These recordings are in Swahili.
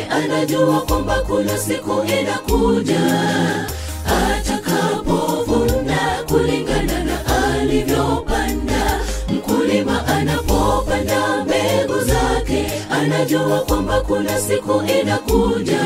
anajua kwamba kuna siku inakuja atakapovuna kulingana na alivyopanda. Mkulima anapopanda mbegu zake, anajua kwamba kuna siku inakuja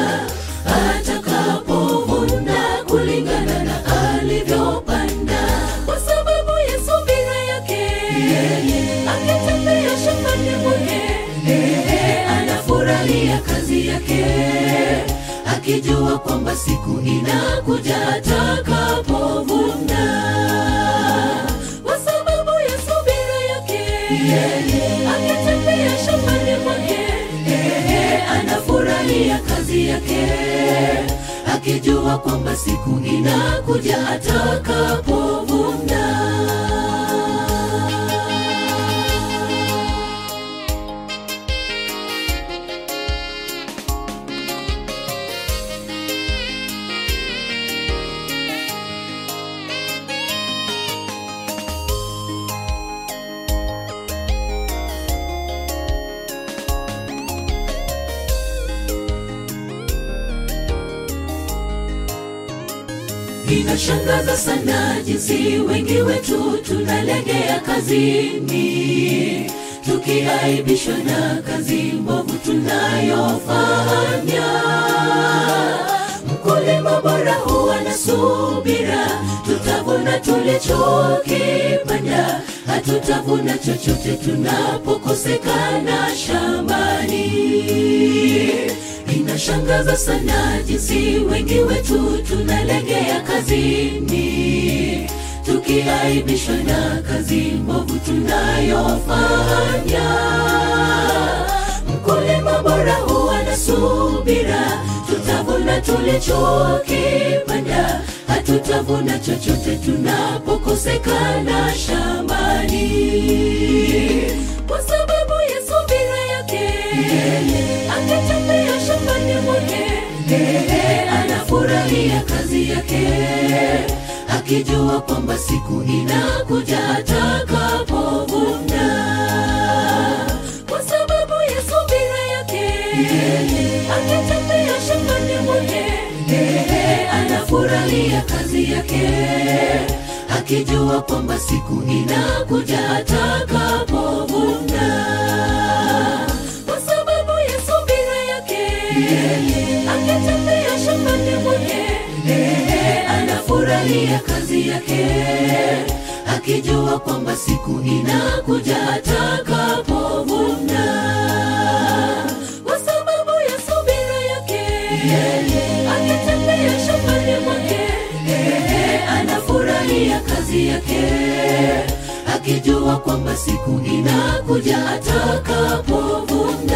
atakapovuna kulingana na alivyopanda, kwa sababu ya subira yake akitembea shambani mwake, anafurahia kazi yake akijua kwamba siku inakuja atakapovuna kwa sababu ya subira yake akitembea shambani mwake anafurahia kazi yake akijua kwamba siku inakuja atakapovuna Inashangaza sana jinsi wengi wetu tunalegea kazini, tukiaibishwa na kazi mbovu tunayofanya. Mkulima bora huwa na subira, tutavuna tulichokipanda, hatutavuna chochote tunapokosekana shambani. Inashangaza sana jinsi wengi wetu tunalegea kazini, tukiaibishwa na kazi mbovu tunayofanya. Mkulima bora huwa na subira, tutavuna tulichokipanda, hatutavuna chochote tunapokosekana shambani, kwa sababu ya subira yake akitembea shambani mwake anafurahia kazi yake akijua kwamba siku inakuja atakapovuna kwa sababu ya subira yake akitembea shambani mwake anafurahia kazi yake akijua kwamba siku inakuja atakapovuna kwa sababu ya subira yake akitembea shambani mwake anafurahia kazi yake akijua kwamba siku inakuja atakapovuna kwa sababu ya subira yake akitembea shambani mwake anafurahia kazi yake akijua kwamba siku inakuja atakapovuna